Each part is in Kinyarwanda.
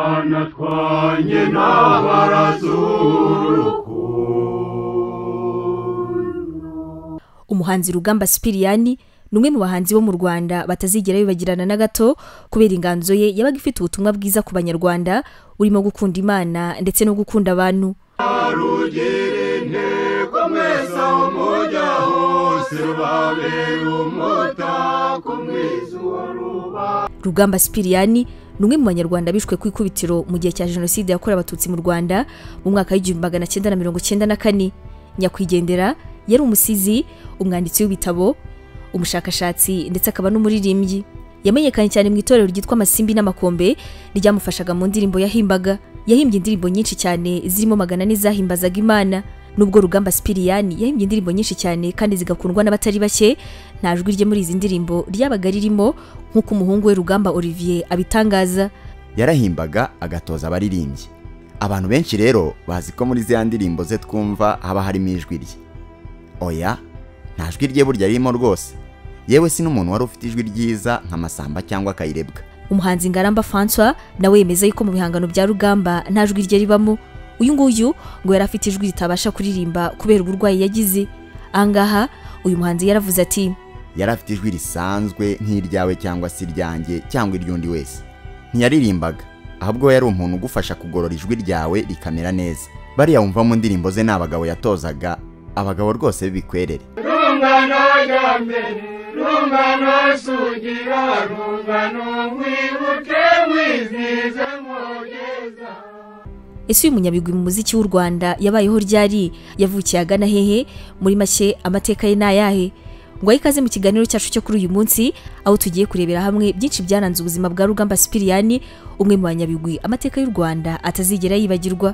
twanatwanye n'abarazurukundo umuhanzi rugamba sipiriyani ni umwe mu bahanzi bo mu rwanda batazigera bibagirana na gato kubera inganzo ye yabaga ifite ubutumwa bwiza ku banyarwanda burimo gukunda imana ndetse no gukunda abantu rugira intego mwese aho mujya hose rubabera umutako mwiza uwo rugamba sipiriyani ni umwe mu banyarwanda bishwe ku ikubitiro mu gihe cya jenoside yakorewe abatutsi mu rwanda mu mwaka w'igihumbi magana cyenda na mirongo cyenda na kane nyakwigendera yari umusizi umwanditsi w'ibitabo umushakashatsi ndetse akaba n'umuririmbyi yamenyekanye cyane mu itorero ryitwa amasimbi n'amakombe ryamufashaga mu ndirimbo yahimbaga yahimbye indirimbo nyinshi cyane zirimo magana ane zahimbazaga imana nubwo rugamba sipiriyani yahimbye indirimbo nyinshi cyane kandi zigakundwa n'abatari bake nta jwi rye muri izi ndirimbo ryabaga ririmo nk'uko umuhungu we rugamba olivier abitangaza yarahimbaga agatoza abaririmbyi abantu benshi rero bazi ko muri ziriya ndirimbo ze twumva haba harimo ijwi rye oya nta jwi rye burya ririmo rwose yewe si n'umuntu wari ufite ijwi ryiza nka masamba cyangwa kayirebwa umuhanzi ngaramba francois nawe yemeza yuko mu bihangano bya rugamba nta jwi rye ribamo uyu nguyu ngo yari afite ijwi ritabasha kuririmba kubera uburwayi yagize ahangaha uyu muhanzi yaravuze ati yari afite ijwi risanzwe nk'iryawe cyangwa se iryanjye cyangwa iry'undi wese ntiyaririmbaga ahubwo yari umuntu ugufasha kugorora ijwi ryawe rikamera neza bariya wumva mu ndirimbo ze ni abagabo yatozaga abagabo rwose b'ibikwerere rungano rwa mbere rungano sugira rungano mwibuke mwizize mugeza ese uyu munyabigwi mu muziki w'u rwanda yabayeho ryari yavukiye agana hehe muri make amateka ye ni ayahe ngo ahe ikaze mu kiganiro cyacu cyo kuri uyu munsi aho tugiye kurebera hamwe byinshi byaranze ubuzima bwa rugamba sipiriyani umwe mu banyabigwi amateka y'u rwanda atazigera yibagirwa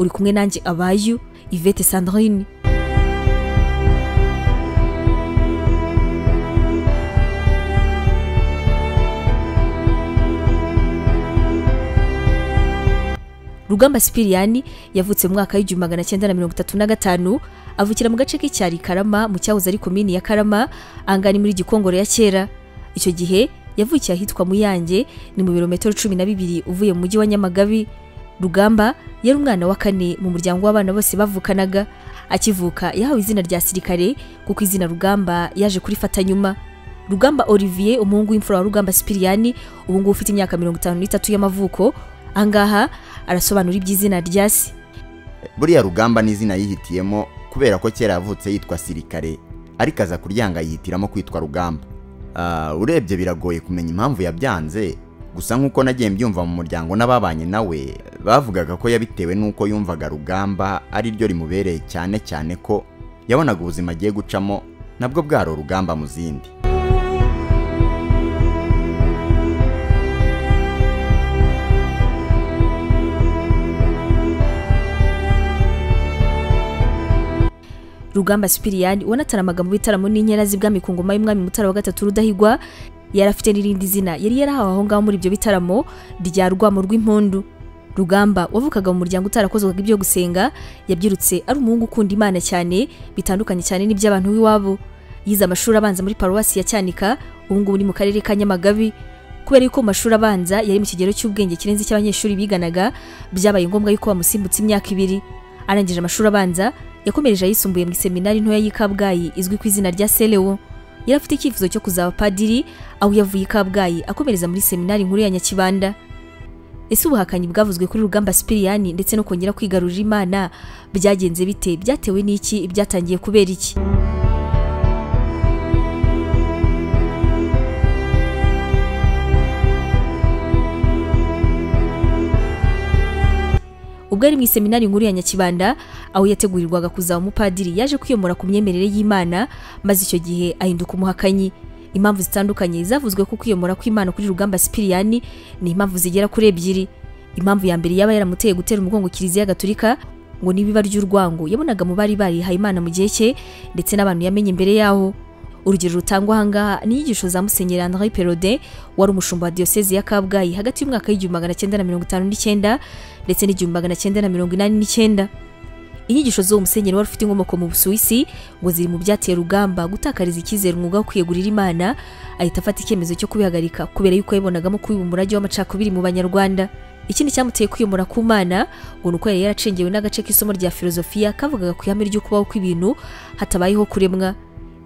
uri kumwe nanjye abayu ivete sandrine rugamba sipiriyani yavutse mu mwaka w'igihumbi magana cyenda na mirongo itatu na gatanu avukira mu gace k'icyari karama mu cyahoze ari komini ya karama ahangana ni muri gikongoro ya kera icyo gihe yavukiye ahitwa muyange ni mu birometero cumi na bibiri uvuye mu mujyi wa nyamagabe rugamba yari umwana wa kane mu muryango w'abana bose bavukanaga akivuka yahawe izina rya sirikare kuko izina rugamba yaje kurifata nyuma rugamba olivier umuhungu w'imfura wa rugamba sipiriyani ubu ngubu ufite imyaka mirongo itanu n'itatu y'amavuko ahangaha arasobanura iby'izina rya se buriya rugamba ni izina yihitiyemo kubera ko kera yavutse yitwa sirikare ariko aza kuryanga yihitiramo kwitwa rugamba Ah, urebye biragoye kumenya impamvu yabyanze gusa nk'uko nagiye mbyumva mu muryango n'ababanye nawe bavugaga ko yabitewe n'uko yumvaga rugamba ari ryo rimubereye cyane cyane ko yabonaga ubuzima agiye gucamo nabwo bwari urugamba mu zindi rugamba sipiriyani wanataramaga mu bitaramo n'inkera z'ibwami ku ngoma y'umwami mutara wa gatatu rudahigwa yari afite n'irindi zina yari yarahawe aho ngaho muri ibyo bitaramo rya rwamo rw'impundu rugamba wavukaga mu muryango utarakozwaga ibyo gusenga yabyirutse ari umuhungu ukunda imana cyane bitandukanye cyane n'iby'abantu b'iwabo yize amashuri abanza muri paruwasi ya cyanika ubu ngubu ni mu karere ka nyamagabe kubera yuko mu mashuri abanza yari mu kigero cy'ubwenge kirenze icy'abanyeshuri biganaga byabaye ngombwa yuko bamusimbutse imyaka ibiri arangije amashuri abanza yakomereje ayisumbuye mu iseminari ntoya y'i kabgayi izwi ku izina rya selewo yari afite icyifuzo cyo kuzaba padiri aho yavuye i kabgayi akomereza muri seminari nkuru ya nyakibanda ese ubuhakanyi bwavuzwe kuri rugamba sipiriyani ndetse no kongera kwigarurira imana byagenze bite byatewe n'iki byatangiye kubera iki ubwo ari mu iseminari nkuru ya nyakibanda aho yategurirwaga kuzaba umupadiri yaje kwiyomora ku myemerere y'imana maze icyo gihe ahinduka umuhakanyi impamvu zitandukanye zavuzwe ko kwiyomora kw'imana kuri rugamba sipiriyani ni impamvu zigera kuri ebyiri impamvu ya mbere yaba yaramuteye gutera umugongo kiliziya gaturika ngo n'ibiba ry'urwango yabonaga mu bari barihaye imana mu gihe cye ndetse n'abantu yamenye imbere yaho urugero rutangwa ahangaha ni inyigisho za musenyeri andre perode wari umushumba wa diyosezi ya kabgayi hagati y'umwaka w'igihumbi magana cyenda na mirongo itanu n'icyenda ndetse n'igihumbi magana cyenda na mirongo inani n'icyenda inyigisho z'uwo musenyeri wari ufite inkomoko mu busuwisi ngo ziri mu byateye rugamba gutakariza icyizere umwuga wo kwiyegurira imana ahita afata icyemezo cyo kubihagarika kubera yuko yabonagamo kubiba umurage w'amacakubiri mu banyarwanda ikindi cyamuteye kwiyomora ku mana ngo ni uko yari yaracengewe n'agace k'isomo rya filozofiya kavugaga ku ihame ry'ukubaho kw'ibintu hatabayeho kuremwa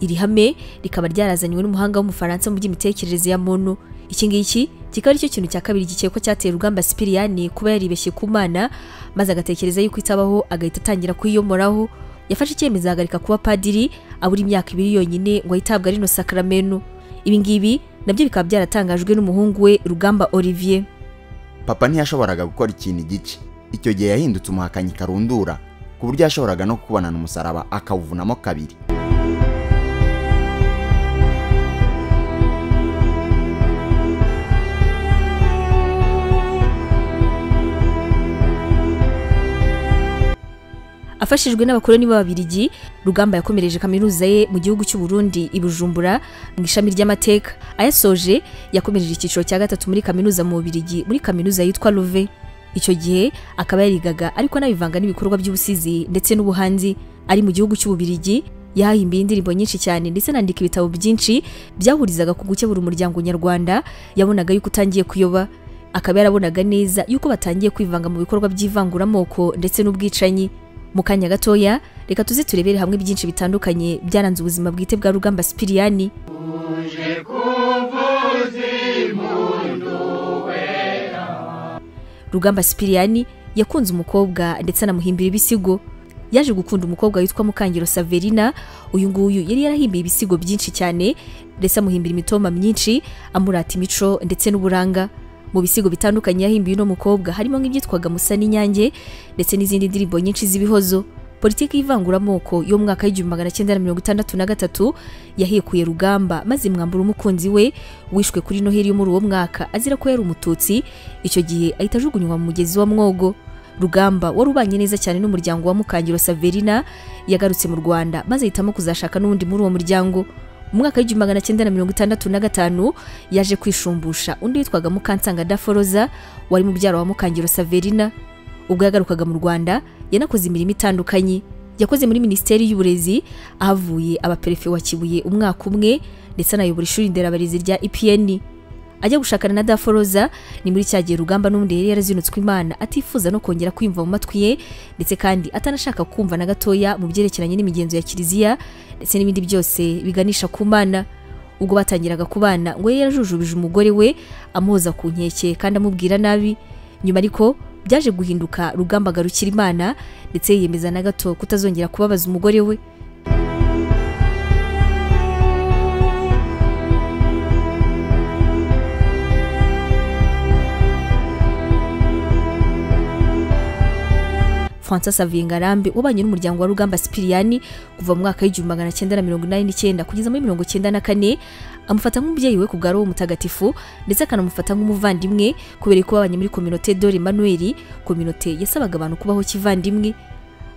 iri hame rikaba ryarazanywe n'umuhanga w'umufaransa mu by'imitekerereze ya muntu iki ngiki kikaba aricyo kintu cya kabiri gikekwa cyateye urugamba sipiriyani kuba yaribeshye ku mana maze agatekereza yuko itabaho agahita atangira kuyiyomoraho yafashe icyemezo ahagarika kuba padiri abura imyaka ibiri yonyine ngo ahitabwe rino sakaramenu ibi ngibi nabyo bikaba byaratangajwe n'umuhungu we rugamba olivier papa ntiyashoboraga gukora ikintu igice icyo gihe yahindutse umuhakanyi karundura ku buryo yashoboraga no kubonana umusaraba akawuvunamo kabiri afashijwe n'abakoloni b'ababirigi rugamba yakomereje kaminuza ye mu gihugu cy'u Burundi i Bujumbura mu ishami ry'amateka ayasoje yakomereje icyiciro cya gatatu muri kaminuza mu bubirigi muri kaminuza yitwa Louvain icyo gihe akaba yarigaga ariko anabivanga n'ibikorwa by'ubusizi ndetse n'ubuhanzi ari mu gihugu cy'ububirigi yahimbiye indirimbo nyinshi cyane ndetse anandika ibitabo byinshi byahurizaga ku gukebura umuryango nyarwanda yabonaga yuko utangiye kuyoba akaba yarabonaga neza yuko batangiye kwivanga mu bikorwa by'ivanguramoko ndetse n'ubwicanyi mu kanya gatoya reka tuze turebere hamwe byinshi bitandukanye byaranze ubuzima bwite bwa rugamba sipiriyani uje kuvuza impundu wera rugamba sipiriyani yakunze umukobwa ndetse anamuhimbira ibisigo yaje gukunda umukobwa witwa mukangiro saverina uyu nguyu yari yarahimbiye ibisigo byinshi cyane ndetse amuhimbira imitoma myinshi amurata imico ndetse n'uburanga mu bisigo bitandukanye yahimbiye uno mukobwa harimo nk'ibyitwaga musa n'inyange ndetse n'izindi ndirimbo nyinshi z'ibihozo politiki y'ivanguramoko yo mu mwaka w'igihumbi magana cyenda na mirongo itandatu na gatatu yahekuye rugamba maze mwambura umukunzi we wishwe kuri noheli yo muri uwo mwaka azira ko yari umututsi icyo gihe ahita ajugunywa mu mugezi wa mwogo rugamba wari ubanye neza cyane n'umuryango wa mukangiro saverina yagarutse mu rwanda maze ahitamo kuzashaka n'undi muri uwo muryango mu mwaka w'igihumbi magana cyenda na mirongo itandatu na gatanu yaje kwishumbusha undi witwaga mukansanga daforoza wari mubyara wa mukangiro saverina ubwo yagarukaga mu rwanda yanakoze imirimo itandukanye yakoze muri minisiteri y'uburezi ahavuye abaperefe wa kibuye umwaka umwe ndetse anayobora ishuri nderabarezi rya epn ajya gushakana na daforoza ni muri cya gihe rugamba n'undi yari yarazinutswe imana atifuza no kongera kwiyumva mu matwi ye ndetse kandi atanashaka kumva na gatoya mu byerekeranye n'imigenzo ya kiliziya ndetse n'ibindi byose biganisha ku mana ubwo batangiraga kubana ngo yari yarajujubije umugore we amuhoza ku nkeke kandi amubwira nabi nyuma ariko byaje guhinduka rugamba agarukira imana ndetse yiyemeza na gato kutazongera kubabaza umugore we Francis Xavier Ngarambe wabanye n'umuryango wa Rugamba Sipiriyani kuva mu mwaka w'igihumbi magana cyenda na mirongo inani n'icyenda kugeza muri mirongo cyenda na kane amufata nk'umubyeyi we ku bwa roho mutagatifu ndetse akanamufata nk'umuvandimwe kubera ko babanye muri kominote dore manuel kominote yasabaga abantu kubaho kivandimwe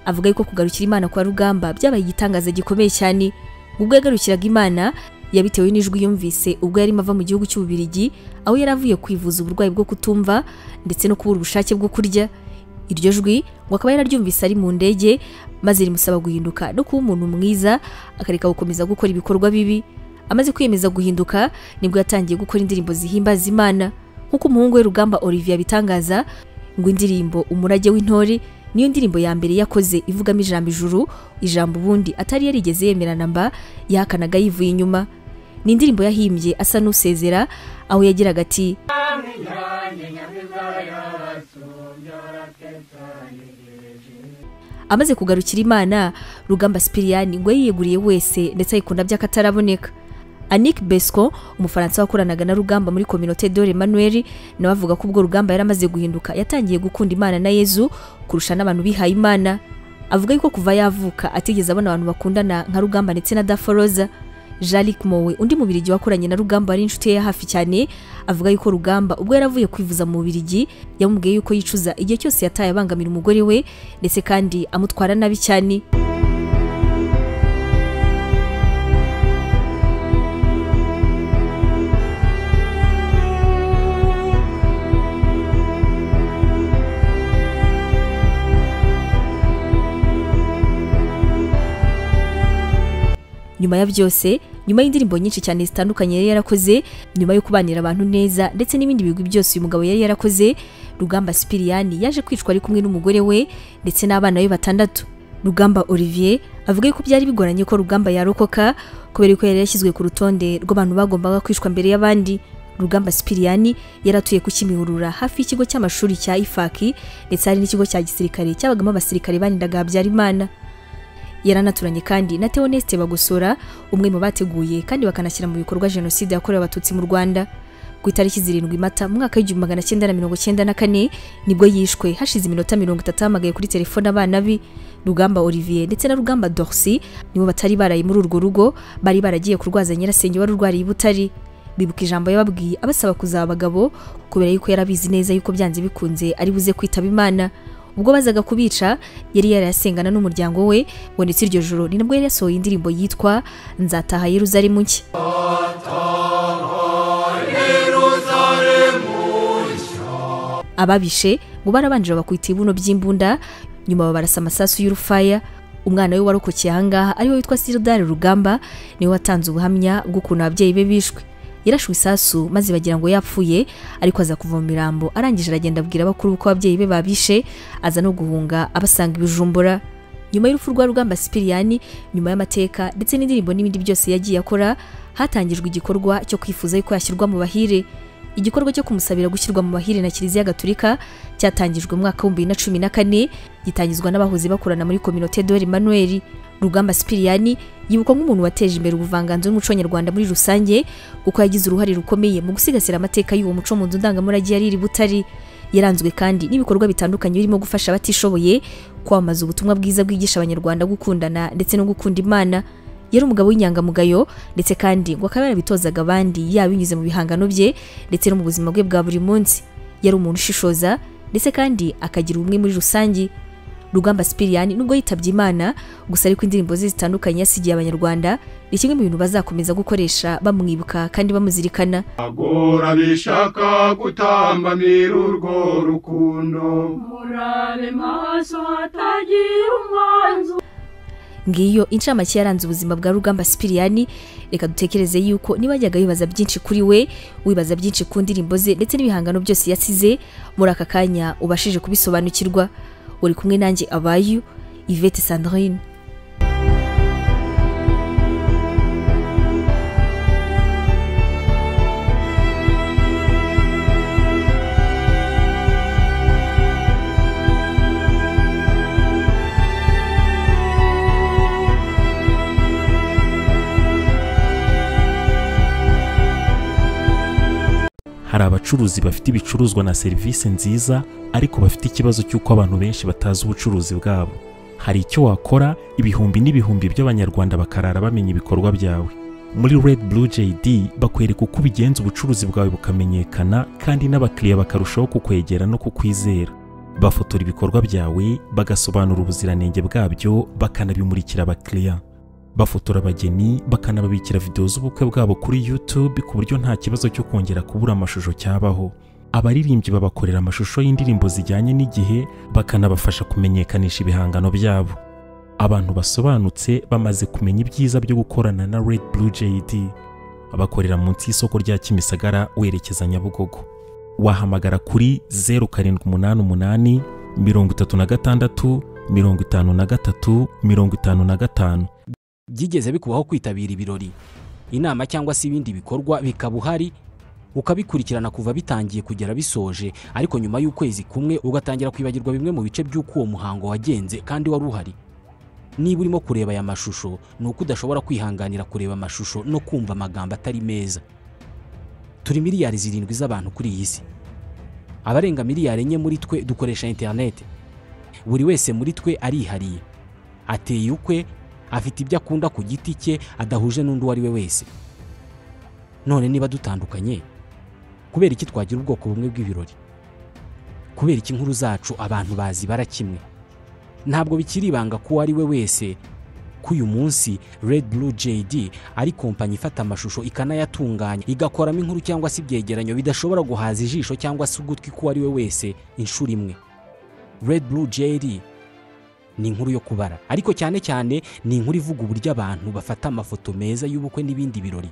avuga yuko kugarukira imana kwa rugamba byabaye igitangaza gikomeye cyane ubwo yagarukiraga imana yabitewe n'ijwi yumvise ubwo yarimo ava mu gihugu cy'ububirigi aho yari avuye kwivuza uburwayi bwo kutumva ndetse no kubura ubushake bwo kurya iryo jwi ngo akaba yararyumvise ari mu ndege maze rimusaba guhinduka no kuba umuntu mwiza akareka gukomeza gukora ibikorwa bibi amaze kwiyemeza guhinduka nibwo yatangiye gukora indirimbo zihimbaza imana nk'uko umuhungu we rugamba olivier abitangaza ngo indirimbo umurage w'intore niyo ndirimbo ya mbere yakoze ivugamo ijambo ijuru ijambo ubundi atari yarigeze yemerana mba yahakanaga yivuye inyuma ni indirimbo yahimbye asa n'usezera aho yagiraga ati amaze kugarukira imana rugamba sipiriyani ngo yiyeguriye wese ndetse ayikunda by'akataraboneka anik besco umufaransa wakoranaga na rugamba muri kominote dore manuel nawe avuga ko ubwo rugamba yari amaze guhinduka yatangiye gukunda imana na yezu kurusha n'abantu bihaye imana avuga yuko kuva yavuka atigeze abona abantu bakundana nka rugamba ndetse na daforoza jalik mowe undi mubirigi wakoranye na rugamba wari inshuti ye ya hafi cyane avuga yuko rugamba ubwo yari avuye kwivuza mu bubirigi yamubwiye yuko yicuza igihe cyose yataye abangamira umugore we ndetse kandi amutwara nabi cyane nyuma ya byose nyuma y'indirimbo nyinshi cyane zitandukanye yari yarakoze nyuma yo kubanira abantu neza ndetse n'ibindi bigwi byose uyu mugabo yari yarakoze rugamba sipiriyani yaje kwicwa ari kumwe n'umugore we ndetse n'abana be batandatu rugamba olivier avuga ko byari bigoranye ko rugamba yarokoka kubera ko yari yashyizwe ku rutonde rw'abantu bagombaga kwicwa mbere y'abandi rugamba sipiriyani yaratuye ku kimihurura hafi y'ikigo cy'amashuri cya ifaki ndetse hari n'ikigo cya gisirikare cyabagamo abasirikare barindaga habyarimana yaranaturanye kandi na Theoneste Bagosora umwe mu bateguye kandi bakanashyira mu bikorwa jenoside yakorewe abatutsi mu Rwanda ku itariki zirindwi mata mu mwaka w'igihumbi magana cyenda na mirongo cyenda na kane nibwo yishwe hashize iminota mirongo itatu ahamagaye kuri telefone abana be rugamba olivier ndetse na rugamba dorsi nibo batari baraye muri urwo rugo bari baragiye kurwaza nyirasenge wari urwariye i butari bibuka ijambo yababwiye abasaba kuzaba abagabo kubera yuko yarabizi neza yuko byanze bikunze ari buze kwitaba imana ubwo bazaga kubica yari yarayasengana n'umuryango we ngo ndetse iryo joro ni nabwo yari yasohoye indirimbo yitwa nzataha yeruzalemu nshya ababishe ngo barabanje bakwita ibibuno by'imbunda nyuma babarasa amasasu y'urufaya umwana we warokokeye ahangaha ariwe witwa siridari rugamba niwe watanze ubuhamya bw'ukuntu ababyeyi be bishwe yarashwe isasu maze bagira ngo yapfuye ariko aza kuva mu mirambo arangije aragenda abwira abakuru ko ababyeyi be babishe aza no guhunga abasanga ibijumbura nyuma y'urupfu rwa rugamba sipiriyani nyuma y'amateka ndetse n'indirimbo n'ibindi byose yagiye akora hatangijwe igikorwa cyo kwifuza yuko yashyirwa mu bahire igikorwa cyo kumusabira gushyirwa mu bahire na kiliziya gatulika cyatangijwe mu mwaka w'ibihumbi bibiri na cumi na kane gitangizwa n'abahoze bakorana muri kominote dore manuel rugamba sipiriyani yibukwa nk'umuntu wateje imbere ubuvanganzo n'umuco nyarwanda muri rusange kuko yagize uruhare rukomeye mu gusigasira amateka y'uwo muco mu nzu ndangamurage yari iri butari yaranzwe kandi n'ibikorwa bitandukanye birimo gufasha abatishoboye kwamamaza ubutumwa bwiza bwigisha abanyarwanda gukundana ndetse no gukunda imana yari umugabo w'inyangamugayo ndetse kandi ngo akaba yarabitozaga abandi yaba binyuze mu bihangano bye ndetse no mu buzima bwe bwa buri munsi yari umuntu ushishoza ndetse kandi akagira ubumwe muri rusange rugamba sipiriyani nubwo yitabye imana gusa ariko indirimbo ze zitandukanye yasigiye abanyarwanda ni kimwe mu bintu bazakomeza gukoresha bamwibuka kandi bamuzirikana agora bishaka gutambamira urwo rukundo murabe maso hatagira umwanzu ngiyo incamake yaranze ubuzima bwa rugamba sipiriyani reka dutekereze yuko niba yajyaga yibaza byinshi kuri we wibaza byinshi ku ndirimbo ze ndetse n'ibihangano byose yasize muri aka kanya ubashije kubisobanukirwa uri kumwe nanjye abayu ivete sandrine hari abacuruzi bafite ibicuruzwa na serivisi nziza ariko bafite ikibazo cy'uko abantu benshi batazi ubucuruzi bwabo hari icyo wakora ibihumbi n'ibihumbi by'abanyarwanda bakarara bamenya ibikorwa byawe muri red blue jd bakwereka uko ubigenza ubucuruzi bwawe bukamenyekana kandi n'abakiriya bakarushaho kukwegera no kukwizera bafotora ibikorwa byawe bagasobanura ubuziranenge bwabyo bakanabimurikira abakiriya bafotora abageni bakanababikira videwo z'ubukwe bwabo kuri YouTube ku buryo nta kibazo cyo kongera kubura amashusho cyabaho abaririmbyi babakorera amashusho y'indirimbo zijyanye n'igihe bakanabafasha kumenyekanisha ibihangano byabo abantu basobanutse bamaze kumenya ibyiza byo gukorana na Red Blue JD bakorera munsi y'isoko rya Kimisagara werekeza Nyabugogo wahamagara kuri 0788 36 53 55 byigeze bikubaho kwitabira ibirori inama cyangwa se ibindi bikorwa bikaba uhari ukabikurikirana kuva bitangiye kugera bisoje ariko nyuma y'ukwezi kumwe ugatangira kwibagirwa bimwe mu bice by'uko uwo muhango wagenze kandi wari uhari niba urimo kureba aya mashusho ni uko udashobora kwihanganira kureba amashusho no kumva amagambo atari meza turi miliyari zirindwi z'abantu kuri iyi si abarenga miliyari enye muri twe dukoresha interineti buri wese muri twe arihariye ateye ukwe afite ibyo akunda ku giti cye adahuje n'undi uwo ari we wese none niba dutandukanye kubera iki twagira ubwoko bumwe bw'ibirori kubera iki inkuru zacu abantu bazibara kimwe ntabwo bikiri ibanga ko uwo ari we wese ko uyu munsi red blue jd ari kompanyi ifata amashusho ikanayatunganya igakoramo inkuru cyangwa se ibyegeranyo bidashobora guhaza ijisho cyangwa se ugutwi k'uwo ari we wese inshuro imwe red blue jd ni inkuru yo kubara ariko cyane cyane ni inkuru ivuga uburyo abantu bafata amafoto meza y'ubukwe n'ibindi birori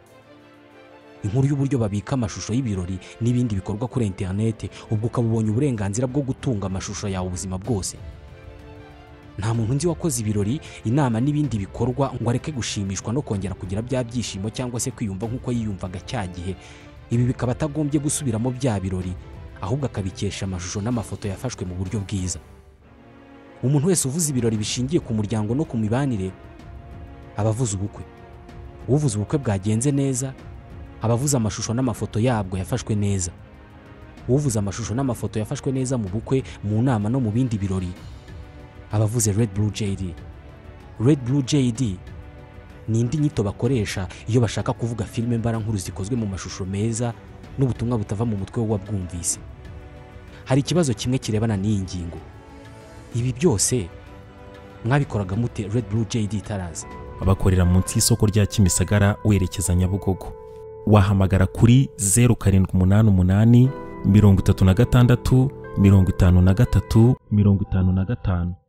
inkuru y'uburyo babika amashusho y'ibirori n'ibindi bikorwa kuri interineti ubwo ukaba ubonye uburenganzira bwo gutunga amashusho yawe ubuzima bwose nta muntu nzi wakoze ibirori inama n'ibindi bikorwa ngo areke gushimishwa no kongera kugira bya byishimo cyangwa se kwiyumva nk'uko yiyumvaga cya gihe ibi bikaba atagombye gusubiramo bya birori ahubwo akabikesha amashusho n'amafoto yafashwe mu buryo bwiza umuntu wese uvuze ibirori bishingiye ku muryango no ku mibanire aba avuze ubukwe uvuze ubukwe bwagenze neza aba avuze amashusho n'amafoto yabwo yafashwe neza uvuze amashusho n'amafoto yafashwe neza mu bukwe mu nama no mu bindi birori aba avuze red blue jd red blue jd ni indi nyito bakoresha iyo bashaka kuvuga filime mbarankuru zikozwe mu mashusho meza n'ubutumwa butava mu mutwe w'uwabwumvise hari ikibazo kimwe kirebana n'iyi ngingo ibi byose mwabikoraga mute red blue jd itaraza abakorera munsi y'isoko rya kimisagara werekeza nyabugogo wahamagara kuri zeru karindwi umunani umunani mirongo itatu na gatandatu mirongo itanu na gatatu mirongo itanu na gatanu